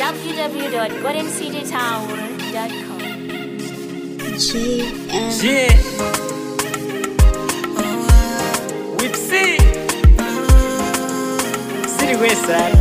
www.goldencitytower.com. JM. Yeah. With C. City Westside.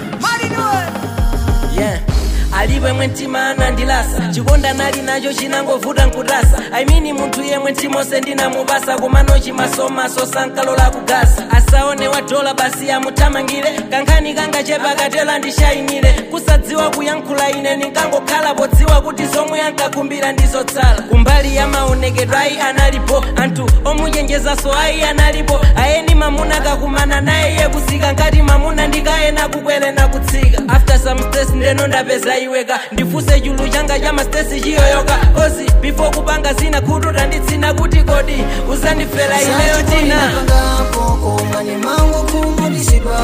Yeah. alipo yemwe mtima anandilasa chikonda nali nacho chinangovuta nkutasa aimini munthu yemwe mtimose ndinamupasa komano chimasomaso sankalola kugasa asaone wa dola basi amuthamangire kankhani kangachepa katela ndishayimire kusadziwa kuyankhula ine ninkangokhala podziwa kuti zomwe ankakumbira ndizotsala kumbali ya maonekedwe ayi analipo anthu omuchenjezaso ayi analipo ayeni mamuna kakumana naye iye kusika ngati mamuna ndikayena kukwere na kutsika after some stress ndeno ndapeza iweka ndifuse chulu changa cha mastesi chiyoyoka ozi before kupanga zina khutu tanditsina kuti kodi uzandifera ineyo tina koma mangu kumudisibwa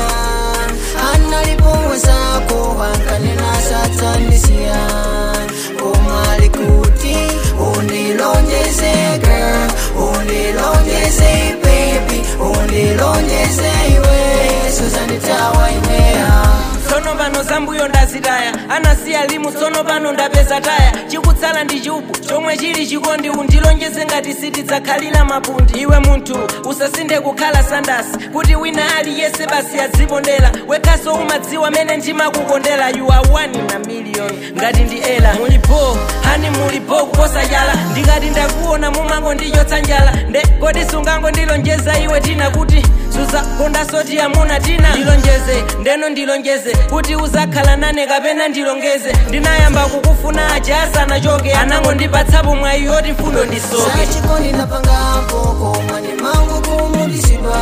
analipowezako wankanena satandisiya koma likuti undilonjeze girl undilonjeze baby undilonjeze iwe suzanditawa ineya tsono pano zambuyo ndazitaya anasiya limu tsono pano ndapeza taya chikutsala ndi chubu chomwe chili chikondi undilonjeze ngati sitidzakhalira mapundi iwe munthu usasinde kukhala sandasi kuti wina aliyese basi adzipondera wekhaso umadziwa mene ndimakukondera you are one in a million ngati ndi ela mulipo hani mulipo kuposa chala ndikati ndakuona mumango ndichotsa njala nde kodi sungango ndilonjeza iwe tina kuti suzakonda soti amuna tina ndilonjeze ndeno ndilonjeze kuti uzakhala nane kapena ndilongeze ndinayamba kukufuna aja asanachoke anangondipatsapo mwayi yoti mfundo ndisoke sachikondi napangapo koma ni mangu kumudisibwa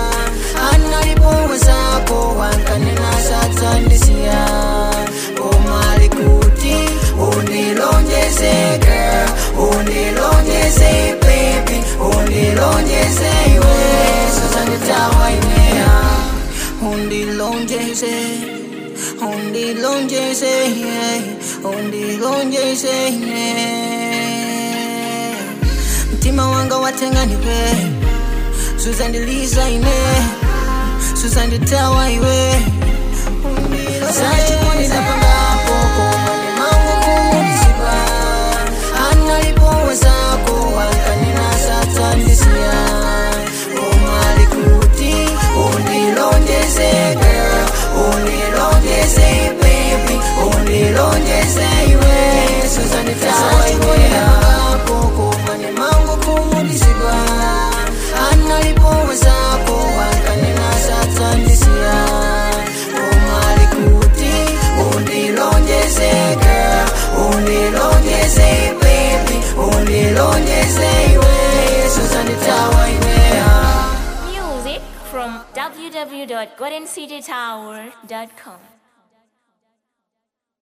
analipowezako wankanena satandisiya koma likuti undilonjeze girl undilonjeze baby undilonjeze iwe suzanditawa ineya undilonjeze undilonjeze yeah. undilonjeze yeah. mtima wanga watenganiwe suzandiliza ine suzanditawa iwe sachikonizapangapo komane mangu kumudisiba analipowezako wankanena satandisiya komalikuti undilonjeze girl undilonjeze baby undilonjeze iwe suzanditawa iwe komane mangu kumudisiba analipowezako wankanena satandisiya komalikuti undilonjeze girl undilonjeze baby undilonjeze iwe suzanditawa ineya Music from www.goldencitytower.com.